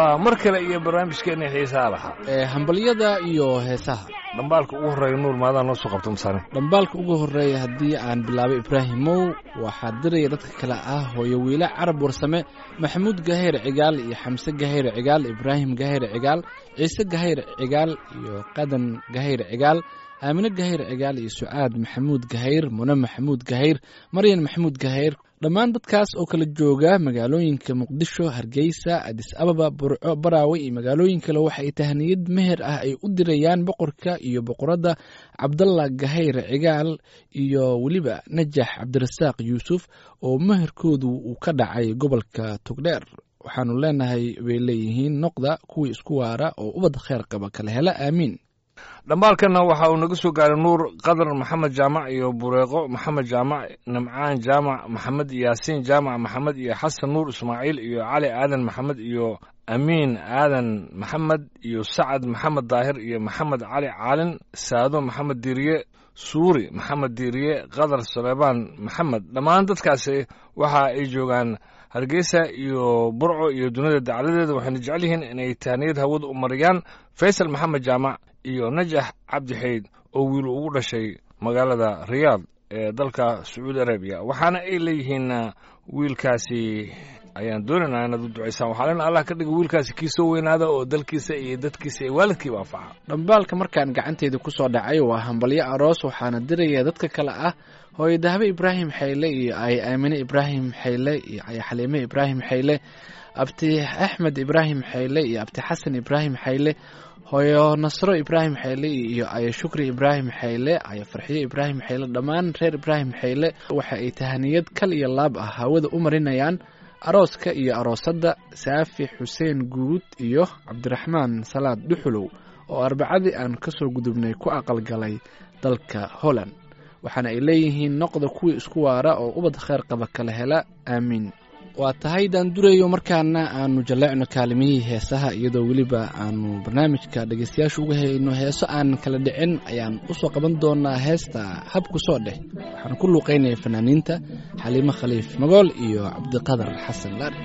waa mar kale iyo barnaamijkeena xiisaha lahaa ee hambalyada iyo heesaha dhambaalka ugu horreeya nuur maadaa noo soo qabta masaane dhambaalka ugu horreeya haddii aan bilaabay ibraahimow waxaa diraya dadka kale ah hooyo wiile carab warsame maxamuud gahayr cigaal iyo xamse gahayr cigaal ibraahim gahayr cigaal ciise gahayr cigaal iyo qadan gahayr cigaal aamine gahayr cigaal iyo sucaad maxamuud gahayr mune maxamuud gahayr maryan maxamuud gahayr dhammaan dadkaas oo kala jooga magaalooyinka muqdisho hargeysa adis ababa burco baraawe iyo magaalooyin kale waxa ay tahniyad meher ah ay u dirayaan boqorka iyo boqoradda cabdalla gahayr cigaal iyo weliba najax cabdirasaaq yuusuf oo meherkoodu uu ka dhacay gobolka togdheer waxaanu leenahay bay leeyihiin noqda kuwii isku waara oo ubad kheyr qaba kala hela aamiin dhambaalkana waxa uu naga soo gaaray nuur qadar maxamed jaamac iyo bureeqo maxamed jaamac nimcaan jaamac maxamed yaasiin jaamac maxamed iyo xasan nuur ismaaciil iyo cali aadan maxamed iyo amiin aadan maxamed iyo sacad maxamed daahir iyo maxamed cali caalin saado maxamed diiriye suuri maxamed diiriye qadar saleebaan maxamed dhammaan dadkaasi waxa ay joogaan hargeysa iyo burco iyo dunida dacladeeda waxayna jecel yihiin inay tahniyad hawada u mariyaan faysal maxamed jaamac iyo najax cabdi xayd oo wiil ugu dhashay magaalada riyaad ee dalka sacuudi arabiya waxaana ay leeyihiin wiilkaasi ayaan doonaynaa inaad u ducaysaan waxaa len allah ka dhiga wiilkaasi kii soo weynaada oo dalkiisa iyo dadkiisa iyo waalidkiiba anfaca dhambaalka markaan gacanteyda ku soo dhacay waa hambalyo aroos waxaana diraya dadka kale ah hooyo dahbe ibraahim xayle iyo ay aamine ibraahim xayle iyo ay xaliime ibraahim xayle abti axmed ibraahim xayle iyo abti xasan ibraahim xayle hooyo nasro ibraahim xayle iyo ayo shukri ibraahim xayle ayo farxiyo ibraahim xayle dhammaan reer ibraahim xayle waxa ay tahaniyad kal iyo laab ah hawada u marinayaan arooska iyo aroosadda saafi xuseen guud iyo cabdiraxmaan salaad dhuxulow oo arbacadii aan ka soo gudubnay ku aqalgalay dalka holland waxaana ay leeyihiin noqda kuwii isku waara oo ubad kheyr qaba kala hela aamiin waa tahay daan durayo markaana aanu jalleecno kaalimihii heesaha iyadoo weliba aanu barnaamijka dhegeystayaasha uga hayno heeso aan kala dhicin ayaan usoo qaban doonaa heesta habku soo dheh waxaan ku luuqaynaya fanaaniinta xaliimo khaliif magool iyo cabdiqadar xasan laari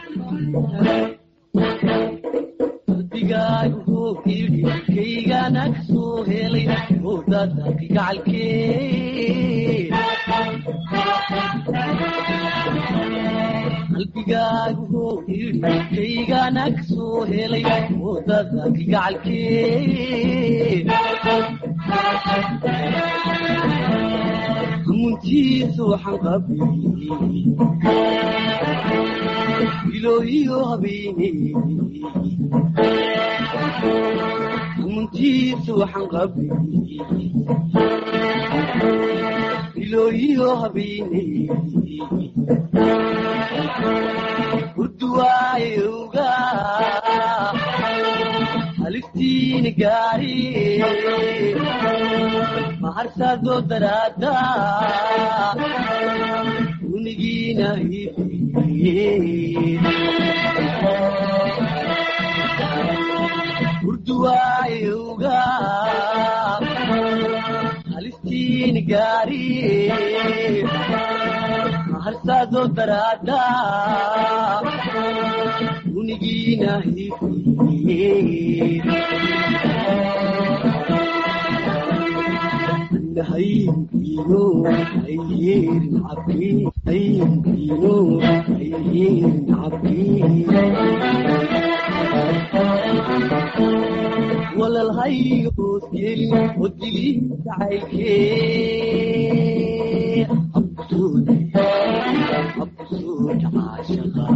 qalbigaagu yidhi kaygana ka soo helay wadada gacalkee hamuntiisa waxaan qabiyey ilooyiyo habeene hamuntiisa waxaan qabiyey ilooyiyo habeene urduwaayowga halistiina gaari maharsaadoo daraada unigiina urduwaayowga halistiina gaari maharsaadoo daraada unigiina hayinkiino hayyeerin cabdi hayinkiino hayyeerin cabdi walalhayo hoosgelin wadilin jacaylkee absuud absuud caashaqa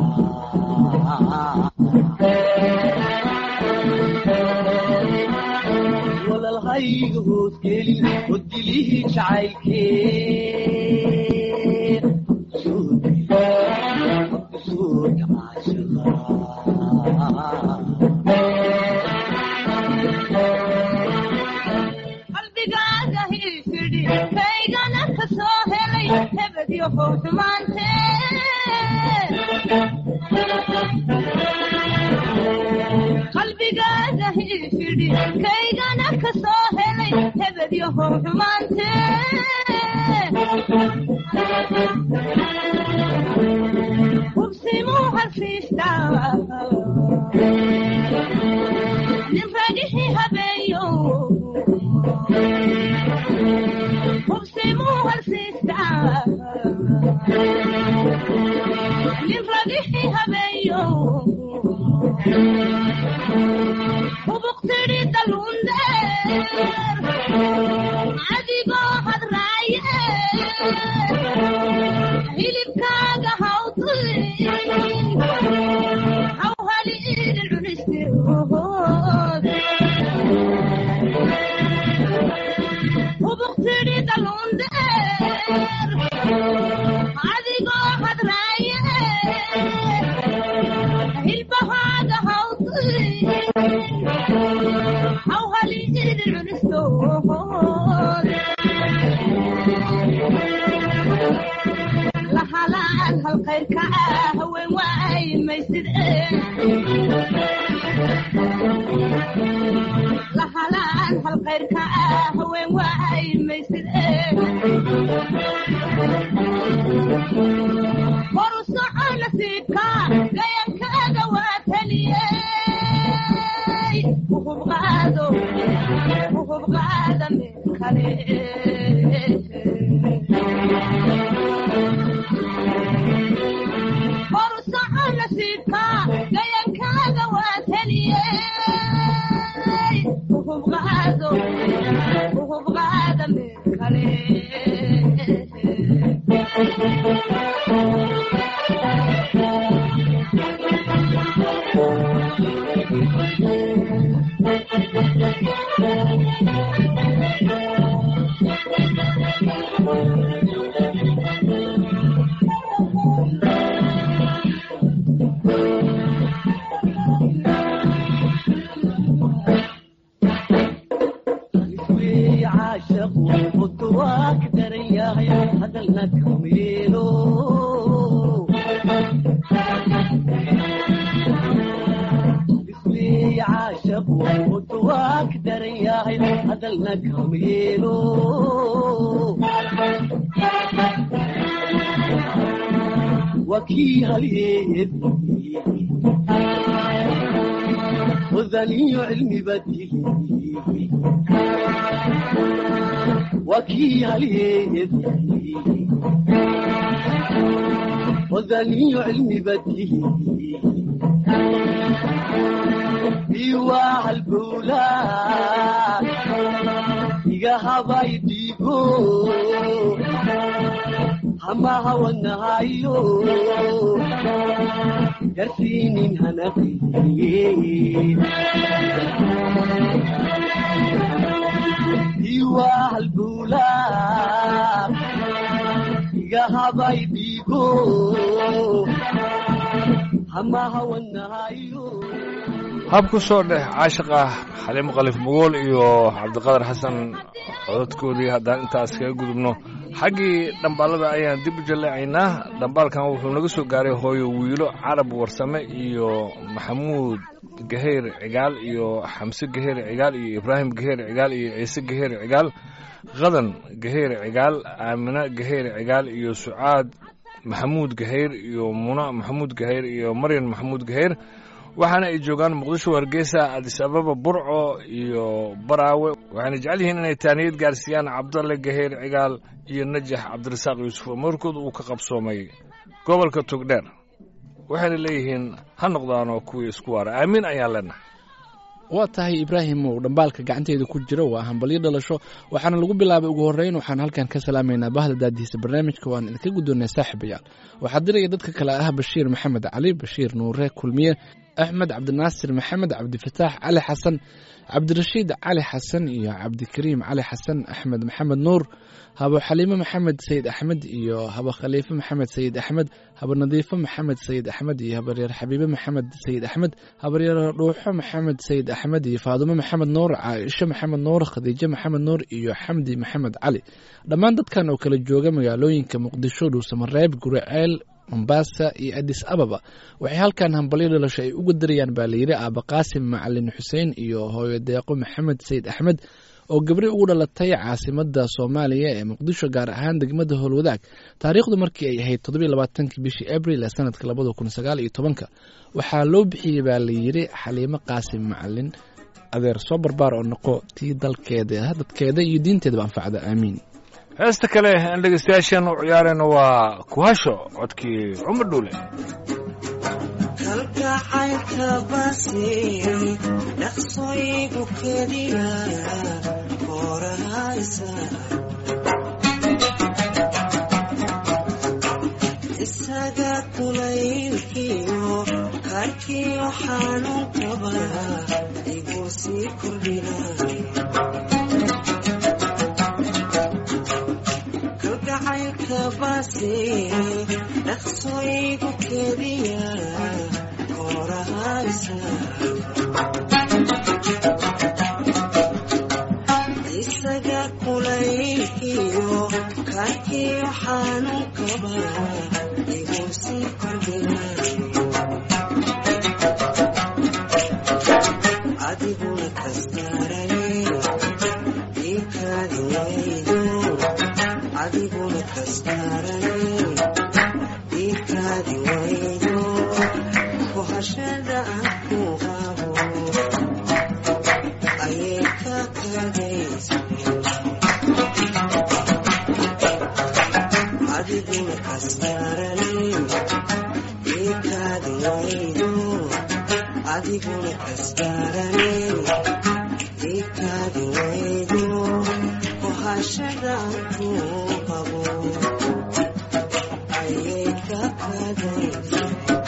walalhayga hoosgelin wadilihii jacaylkee absuud absuud qalbigaaga hilfidhi kaygana ka soo helay hebedyo how xumaante qalbigaaga hilfidhi kaygana ka soo helay hebedyo how xumaante hubsimuu harfiistaa ubuqtidhi dalundeer adigoo hadraaye hilibkaaga hawdin hawhali idin cunistirood ubuqtidhi dalundeer adigoo hadraaye hilbahaaga hawdin hawhali idin cunistood lahalaan halkayrka ah haween waay maysid lahalaan halkayrka ah haween waay maysid horu soco nasiibka gayankaaga waa taliyey uhubqaado uhubqaada meel kale horu soco nasiibka gayankaaga waa taliyey uhubqaado uhubqaada meel kale iswii caashaqu mudu waa ka daran yahay hadalna kameelo iswii caashaqu mudu waa ka daran yahay hadalna kameelo waa kii halyeed wadaniyo cilmi badihi وكي عليه وذني علمي بديه بيواع البولاد يا بايديكو هما هو النهايو يرسيني هنقي iwaa halbuulaa iga habay dhiigo hama hawanahayo hab ku soo dheh caashiqa xaliimo khaliif mugool iyo cabdiqadar xasan cododkoodii haddaan intaas kaga gudubno xaggii dhambaalada ayaan dib u jaleecaynaa dhambaalkan wuxuu naga soo gaaray hooyo wiilo carab warsame iyo maxamuud gaheyr cigaal iyo xamse gaheyr cigaal iyo ibraahim gaheyr cigaal iyo ciise gaheyr cigaal qadan gaheyr cigaal aamine gaheyr cigaal iyo sucaad maxamuud gaheyr iyo muna maxamuud gaheyr iyo maryan maxamuud gaheyr waxaana ay joogaan muqdisho hargeysa adis ababa burco iyo baraawe waxayna jecel yihiin inay taaniyad gaarsiiyaan cabdalle gaheyr cigaal iyo najax cabdirasaaq yuusuf oo markooda uu ka qabsoomay gobolka togdheer waxayna leeyihiin ha noqdaanoo kuwii isku waara aamiin ayaan leenahay waa tahay ibraahim uu dhambaalka gacanteeda ku jiro waa hambalyo dhalasho waxaana lagu bilaabay ugu horreyn waxaan halkan ka salaamaynaa bahda daadihiisa barnaamijka waan idinka guddoonnay saaxiibayaal waxaa diraya dadka kale ah bashiir maxamed cali bashiir nuure kulmiye axmed cabdinaasir maxamed cabdifataax cali xasan cabdirashiid cali xasan iyo cabdikariim cali xasan axmed maxamed nuur habo xaliime maxamed sayid axmed iyo habo khaliife maxamed sayid axmed habo nadiifo maxamed sayid axmed iyo habaryeer xabiibe maxamed sayid axmed habaryeer dhuuxo maxamed sayid axmed iyo faadumo maxamed nuur caaisho maxamed nuur khadiijo maxamed nuur iyo xamdi maxamed cali dhammaan dadkan oo kala jooga magaalooyinka muqdisho dhuusamareeb guriceel mombasa iyo adis ababa waxay halkan hambalyo dhalasho ay uga darayaan baa layidhi aaba qaasim macalin xuseen iyo hooyo deeqo maxamed sayid axmed oo gabri ugu dhalatay caasimada soomaaliya ee muqdisho gaar ahaan degmada howlwadaag taariikhdu markii ay ahayd toddobiy labaatankii bishii abril ee sanadka labada kun sagaal iyo tobanka waxaa loo bixiyey baa layidhi xaliimo qaasim macalin adeer soo barbaar oo noqo tii dalkeeda dadkeeda iyo diinteedaba anfacda aamiin heesta kale aan dhegeystayaasheen u ciyaarayno waa kuhasho codkii cumar dhuule kalgacaylka basiray dhaqsooyigu keliya horahaysa isaga kulaylkiyo karkiyo xanuunkaba igu sii kordhinay kalgacaylka basiray dhaqsooyigu keliya horahaysa isaga kulaylkiyo karkiyo xanuunkaba igu sii kordhinay adiguna kastaray iikaadi waydo adiguna kastaray iikaadi waydo kuhashada aan ku qabo ayay ka kadaysa adiguna kastaray iikaadi waydo adiguna kastaray iikaadi waydo kuhashada aan ku qabo ayay ka kadaysa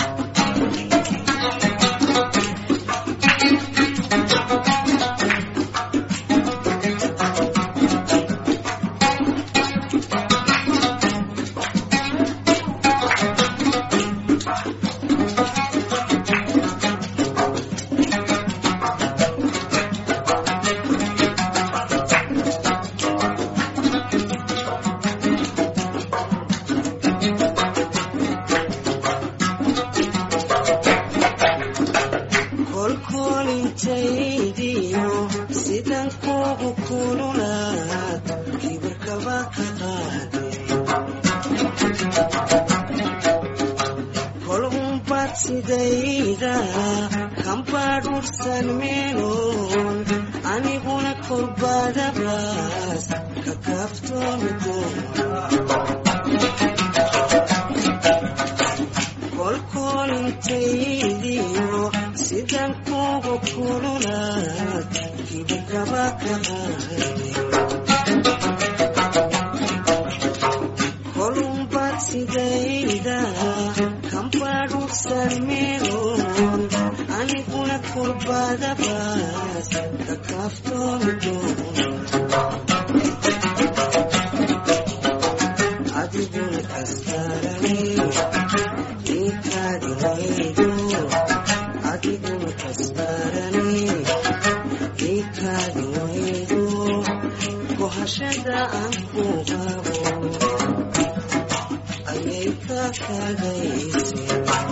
kolkolintaydiyo sidan kugu kululaad kibirkaba ka qaaday kol unbad sidayda kambadhursan meeloon aniguna kolbadabaas ka kaaftoomi doona kolkolintaydiyo sidan kugu kululaad kibirkaba ka qaaday kolunbad sidayda kambadhursan meeloon aniguna kurbadabaas ka kaaftoomi doona adiguna kastaray iikaadi waydo adiguna kastaray iikaadi waydo kuhashada aan ku qabo ayay ka kagaysay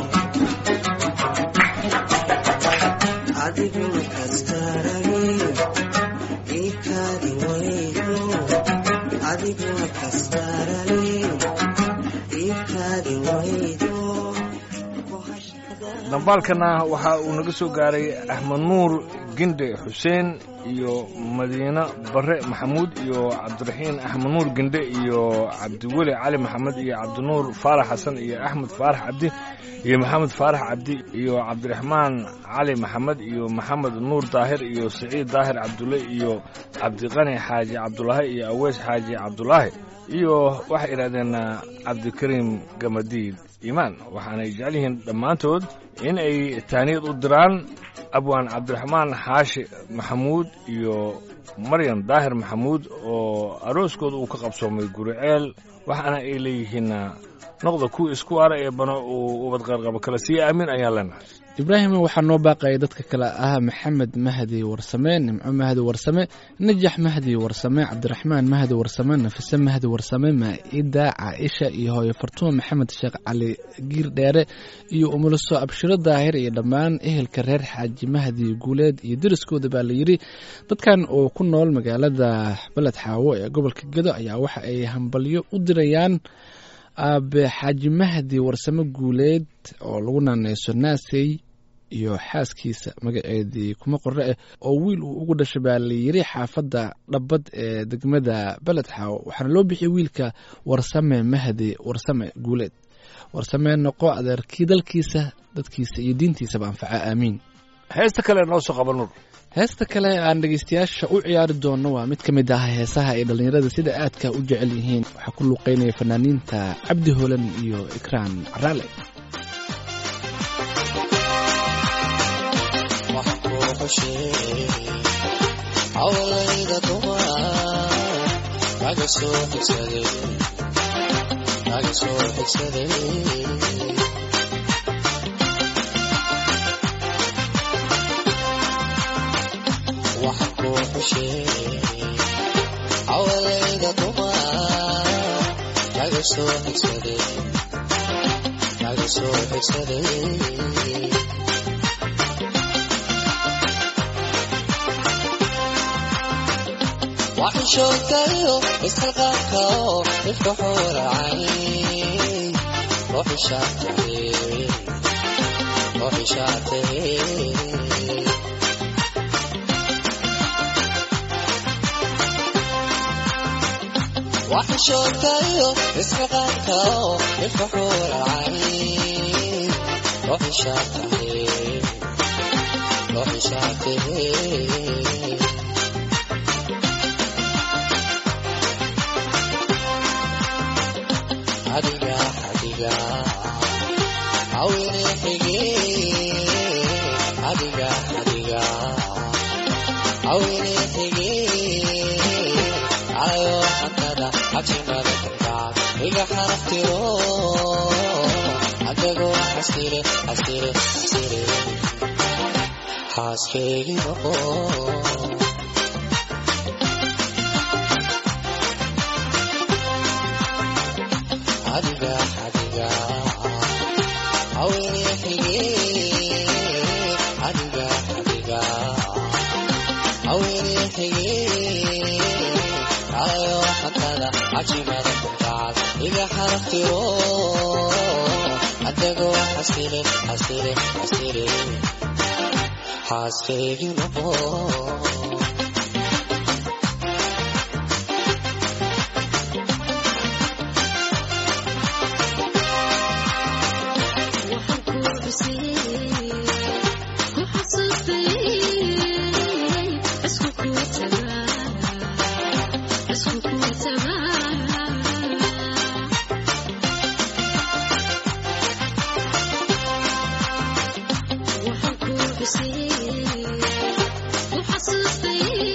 adiguna kastaray iikaadi waydo adiguna kastaray iikaadi waydo kuhashada dambaalkana waxa uu naga soo gaaray axmed nuur ginde xuseen iyo madiine bare maxamuud iyo cabdiraxiin axmed nuur ginde iyo cabdiweli cali maxamed iyo cabdinuur faarax xasan iyo axmed faarax cabdi iyo maxamed faarax cabdi iyo cabdiraxmaan cali maxamed iyo maxamed nuur daahir iyo siciid daahir cabdulle iyo cabdiqani xaaji cabdulaahi iyo aweys xaaji cabdulaahi iyo waxay idhahdeen cabdikariim gamadiid iimaan waxaanay jecel yihiin dhammaantood in ay taaniyad u diraan abwaan cabdiraxmaan xaashi maxamuud iyo maryan daahir maxamuud oo arooskooda uu ka qabsoomay guriceel waxaana ay leeyihiin noqda kuwa isku ara ee bano uu ubadqaarqabo kale sii aamin ayaan leenahay ibraahim waxaa noo baaqaya dadka kale ah maxamed mahdi warsame nimco mahdi warsame najax mahdi warsame cabdiraxmaan mahdi warsame nafise mahdi warsame maa'ida caaisha iyo hooyo fartuuma maxamed sheekh cali giir dheere iyo umuliso abshiro daahir iyo dhammaan ehelka reer xaaji mahdi guuleed iyo deriskooda baa layidhi dadkan oo ku nool magaalada beled xaawo ee gobolka gedo ayaa waxa ay hambalyo u dirayaan aabe xaaji mahdi warsame guuleed oo lagu naaneyso naasey iyo xaaskiisa magaceedii kuma qore ah oo wiil uu ugu dhashay baa layiri xaafadda dhabbad ee degmada beled xaawo waxaana loo bixiyay wiilka warsame mahdi warsame guuleed warsameen noqo adeerkii dalkiisa dadkiisa iyo diintiisaba anfaca aamiin heesta kale noo soo qaba nuur heesta kale aan dhegeystayaasha u ciyaari doono waa mid ka mid ah heesaha ay dhallinyarada sida aadka u jecel yihiin waxaa ku luuqeynaya fanaaniinta cabdi holan iyo ikraan caraale hawlayda dumar kaga soo xigsaday kaga soo xigsaday waxa ku xushay hawlayda dumar kaga soo xigsaday kaga soo xigsaday waxishoodkayo isxilqaanka oo ifka xuuracay ruuxi shaatay ruuxi shaatay waxishoodkayo isxilqaanka oo ifka xuuracay ruuxi shaatay ruuxi shaatay adiga adiga awine xige adiga adiga awine xige ayo xantada xajimada kalgaad iga xaraftiro adagoo xasire xasire xasire xaaskeygi noqo adiga adiga awine xige adiga adiga awine xige ayo xantada cajimada kulkaad iga xaraftiro adagoo xasire xasire xasire xaaskeygi noqo Waxaan ku xusay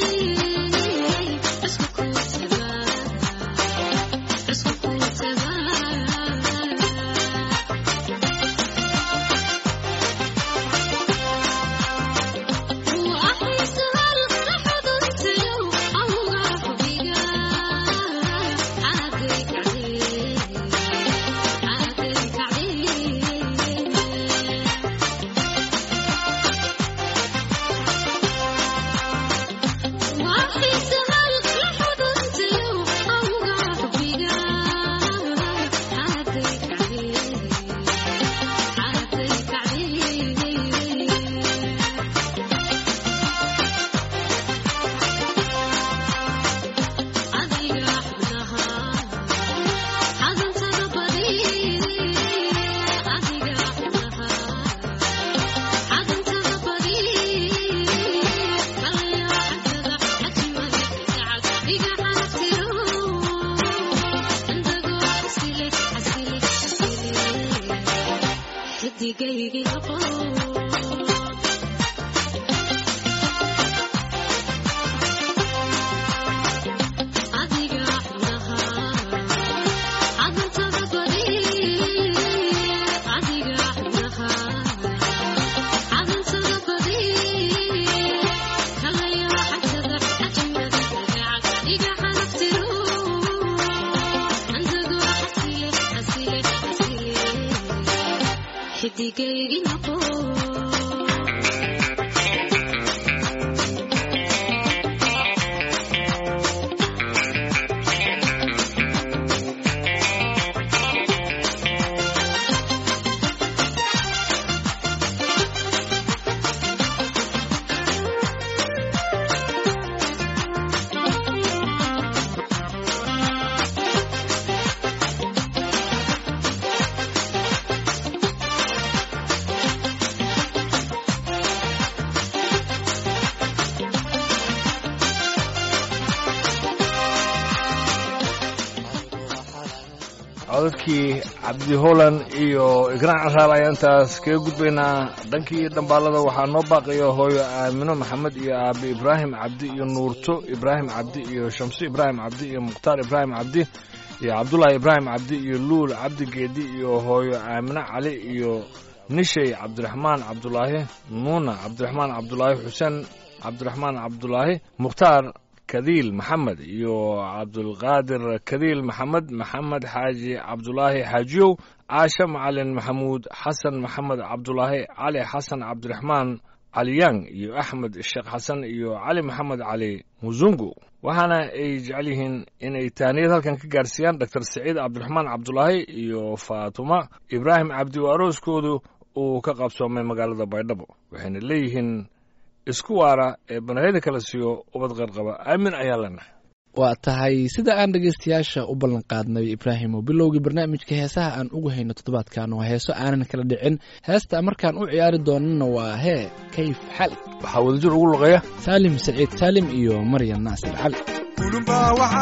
codadkii cabdi holan iyo igraan caraab ayaan intaas kaga gudbaynaa dhankii dhambaalada waxaa noo baaqaya hooyo aamino maxamed iyo aabe ibraahim cabdi iyo nuurto ibraahim cabdi iyo shamso ibraahim cabdi iyo mukhtaar ibraahim cabdi iyo cabdulaahi ibraahim cabdi iyo luul cabdi geedi iyo hooyo aamino cali iyo nishay cabdiraxmaan cabdulaahi nuuna cabdiraxmaan cabdulaahi xuseen cabdiraxmaan cabdulaahi mukhtaar kadiil maxamed iyo cabdulqaadir kadiil maxamed maxamed xaaji cabdulaahi xaajiyow caashe macalin maxamuud xasan maxamed cabdulaahi cali xasan cabdiraxmaan caliyang iyo axmed sheekh xasan iyo cali maxamed cali musungu waxaana ay jecel yihiin inay taaniyad halkan ka gaarsiiyaan doctor saciid cabdiraxmaan cabdulaahi iyo faatuma ibraahim cabdi oo arooskoodu uu ka qabsoomay magaalada baydhabo waxayna leeyihiin isku waara ee banahida kala siiyo ubad qarqaba aamin ayaa leenahay waa tahay sida aan dhegaystayaasha u ballan qaadnay ibraahim oo bilowgii barnaamijka heesaha aan ugu hayno toddobaadkan waa heeso aanan kala dhicin heesta markaan u ciyaari doonana waa hee kayf xali waxaa wadajir ugu luqeeya saalim saciid saalim iyo maryan naasir cali kulumba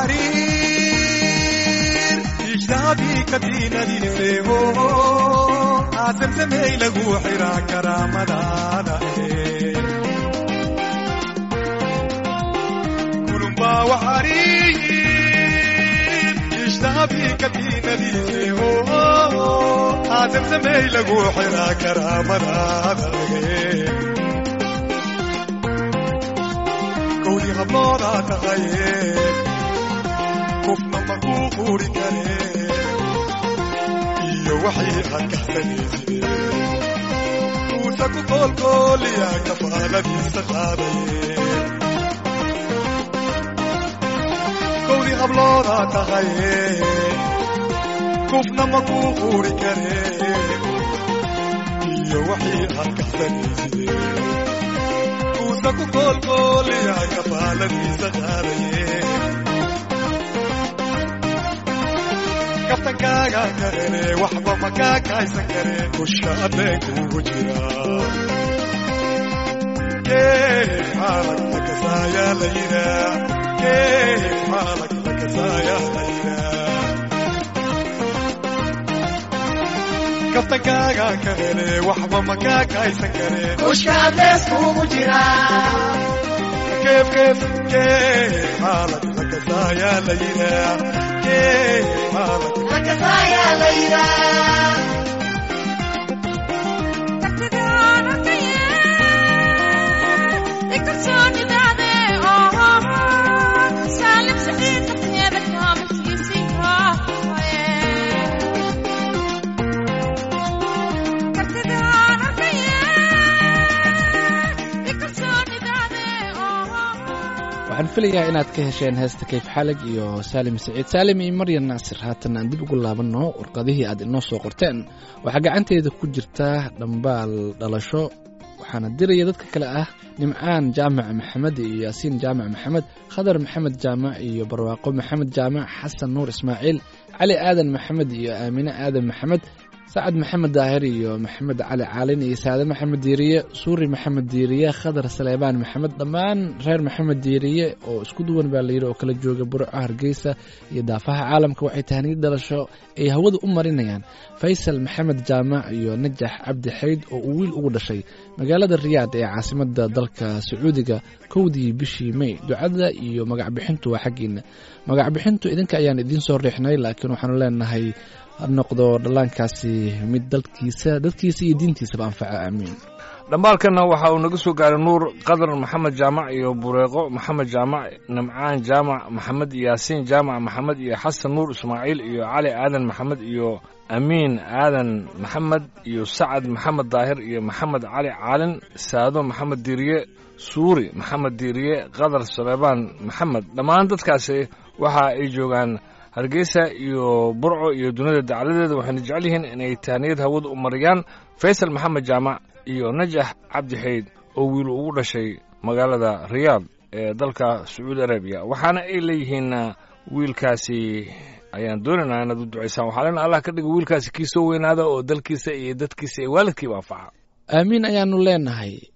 waxariir ijtihaabii kadiinadiiseeho aasamsamey lagu xiraa karaamadaada kulumba waxariir ijtihaabii kadiinadiiseeho aasamsamey lagu xiraa karaamadaada kowdii habloodaa tahaye qofna makuu quuri kare iyo waxay aad kahsanaysidee uusa ku koolkooliya kafaaladiisa qaadaye kowdii habloodaa tahaye qofna makuu quuri kare iyo waxay aad kahsanaysidee uusa ku koolkooliya kafaaladiisa qaadaye kaftankaaga karene waxba makaa kaaysan kare kusha adeenkuugu jira keef xaalag lakasaayaa la yiraa keef xaalag lakasaayaa la yiraa kaftankaaga karene waxba makaa kaaysan kare kusha adeeskuugu jira keef keef keef xaalag lakasaayaa la yiraa keef xaalag waxaan filayaa inaad ka hesheen heesta kayf xalig iyo saalim saciid saalim iyo maryan naasir haatan aan dib ugu laabanno warqadihii aad inoo soo qorteen waxaa gacanteeda ku jirta dhambaal dhalasho waxaana diraya dadka kale ah nimcaan jaamac maxamed iyo yaasiin jaamac maxamed khadar maxamed jaamac iyo barwaaqo maxamed jaamac xasan nuur ismaaciil cali aadan maxamed iyo aamine aadan maxamed sacad maxamed daahir iyo maxamed cali caalin iyo saade maxamed diiriye suuri maxamed diiriye khadar saleebaan maxamed dhammaan reer maxamed diiriye oo isku duwan baa layidhi oo kala jooga burco hargeysa iyo daafaha caalamka waxay tahniyad dhalasho ay hawada u marinayaan faysal maxamed jaamac iyo najax cabdi xayd oo uu wiil ugu dhashay magaalada riyaad ee caasimada dalka sacuudiga kowdii bishii may ducada iyo magacbixintu waa xaggiina magacbixintu idinka ayaan idiin soo riixnay laakiin waxaanu leenahay ha noqdo dhallaankaasi mid dalkiisa dadkiisa iyo diintiisaba anfaca aamiin dhambaalkanna waxa uu naga soo gaaray nuur qadar maxamed jaamac iyo bureeqo maxamed jaamac nimcaan jaamac maxamed yaasiin jaamac maxamed iyo xasan nuur ismaaciil iyo cali aadan maxamed iyo amiin aadan maxamed iyo sacad maxamed daahir iyo maxamed cali caalin saado maxamed diiriye suuri maxamed diiriye qadar saleebaan maxamed dhammaan dadkaasi waxa ay joogaan hargeysa iyo burco iyo dunida dacaladeeda waxayna jecel yihiin inay tahniyad hawada u mariyaan faysal maxamed jaamac iyo najax cabdi xayd oo wiil ugu dhashay magaalada riyaad ee dalka sacuudi arabiya waxaana ay leeyihiin wiilkaasi ayaan doonaynaa inaad u ducaysaan waxaa lena allah ka dhiga wiilkaasi kii soo weynaada oo dalkiisa iyo dadkiisa iyo waalidkiiba anfaca aamiin ayaanu leenahay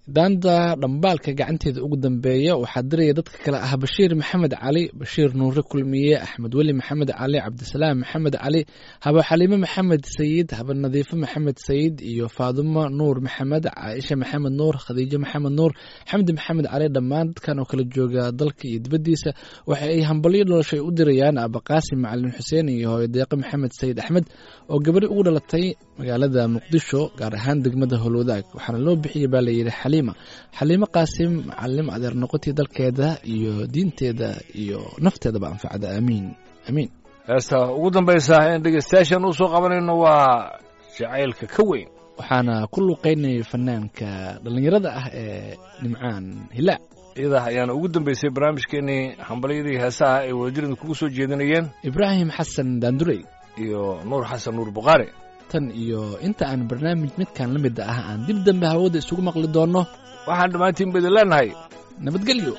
daanta dhambaalka gacanteeda ugu dambeeya waxaa diraya dadka kale ah bashiir maxamed cali bashiir nuure kulmiye axmed weli maxamed cali cabdisalaam maxamed cali haba xaliime maxamed sayid haba nadiifo maxamed sayid iyo faadumo nuur maxamed caaisha maxamed nuur khadiijo maxamed nuur xamdi maxamed cali dhammaan dadkan oo kala jooga dalka iyo dibaddiisa waxa ay hambalyo noloshay u dirayaan abaqaasim macalin xuseen iyo hooyadeeqe maxamed sayid axmed oo gabadhi ugu dhalatay magaalada muqdisho gaar ahaan degmada holwadaag waxaana loo bixiyey baa layidhi xaliima xaliimo qaasim macalim adeer noqotii dalkeeda iyo diinteeda iyo nafteedaba anfacda aamiin aamiin heesta ugu dambaysa in dhegeystayaashan uu soo qabanayno waa jacaylka ka weyn waxaana ku luuqeynayay fanaanka dhallinyarada ah ee nimcaan hilaac iyada ayaana ugu dambeysay barnaamijkeenii hambalyadii heesaha ay wadajirida kugu soo jeedinayeen ibraahim xasan daandurey iyo nuur xasan nuur buqaari tan iyo inta aan barnaamij midkan la mid ah aan dib dambe hawada isugu maqli doonno waxaan dhammaantiin ba idin leenahay nabadgelyo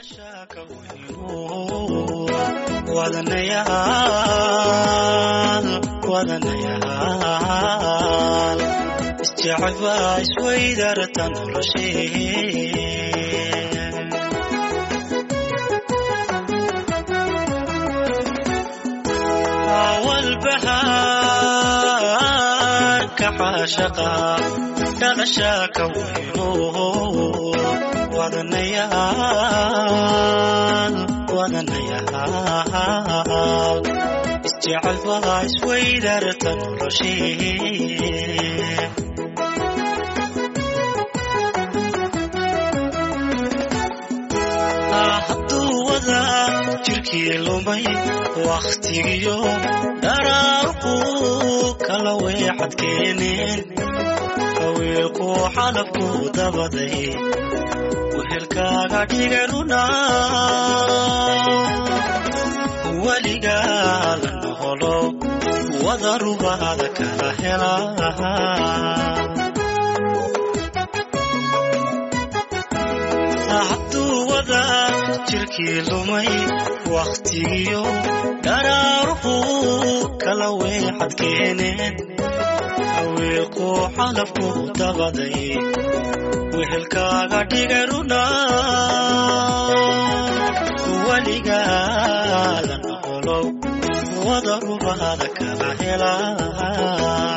wadanayaal wadanayaal isjecel baa isweydarta noloshee walbahaarka caashaqa dhalashaa ka weyno wadanayaal wadanayaal isjecel baa isweydarta noloshee hadduu wada jirkii lumay wakhtigiyo dharaarku kala weexad keeneen haweelku xalabku dabaday wehelkaaga dhigay runa weligaa la noqolo wada rubaada kala helaa hadduu wada jirkii lumay wakhtigiyo dharaaruhu kala weexad keeneen haweelku xalabku dabaday wehelkaaga dhigay runa weligaada noqolow wada rubaada kala helaa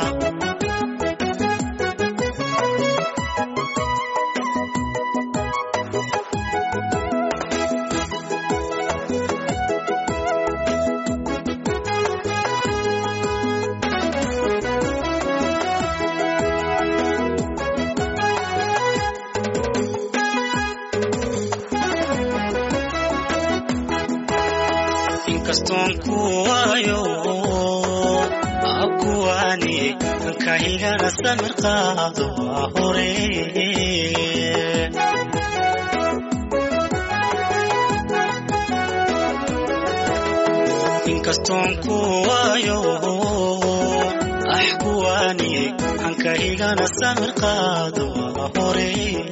inkastoon ku waayo akuwaani kaygana samir qaado waa hore inkastoon ku waayo ah kuwaani hankaygana samir qaado waa hore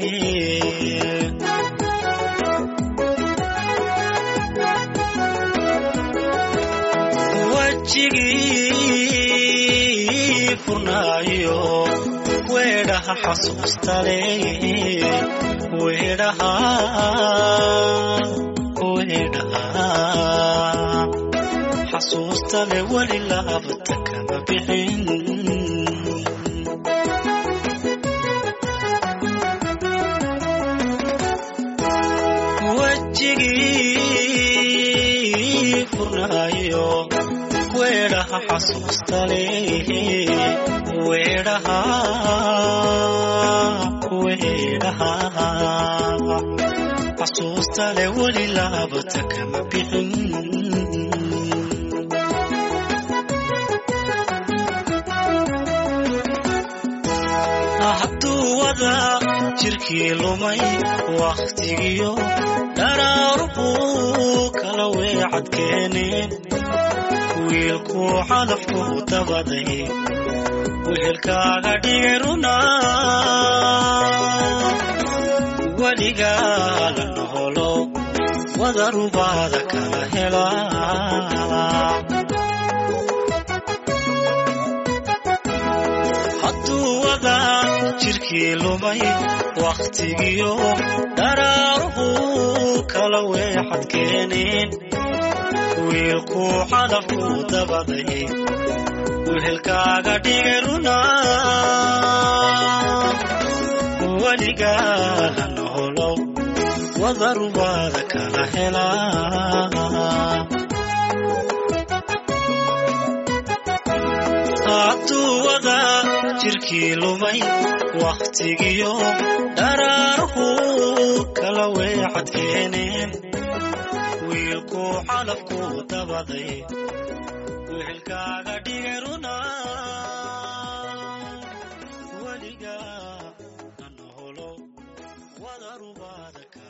wajigii furnaayo weedhaha xasuustale weedhaha weedhaha xasuustale weli laabta kama bixin wajigii furnaayo weedhaha xasuustale weedhaha weedhaha xasuustale weli laabata kama bixin hadduu wada jirkii lumay wakhtigiyo dharaaruhu kala weecad keeneen wiilku xalafku dabaday wehelkaaga dhigay runa weligaa la noqolo wada rubaada kala helaa hadduu wada jirkii lumay wakhtigiyo daraaruhu kala weexad keeneen wiilkuu calafku dabaday wehelkaaga dhigay runa weligaa hana holow wadarubaada kala helaa abduwada jirkii lumay wakhtigiyo daraaruhu kala weexad keeneen wiilkuu calafku dabaday wehelkaaga dhigay runa weligaa hana holow wadarubaada kala